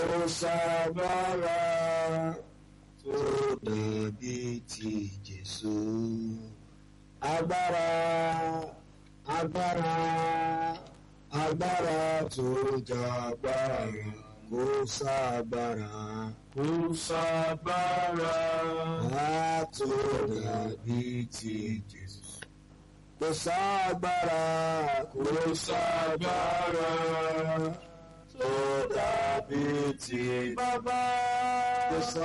sábàrà tó dàbí ti Jésù. Agbára agbára agbára tó jàgbára kò sábàrà kò sábàrà tó dàbí ti Jésù. Kò sábàrà kò sábàrà tó dàbí ti bàbá. Kò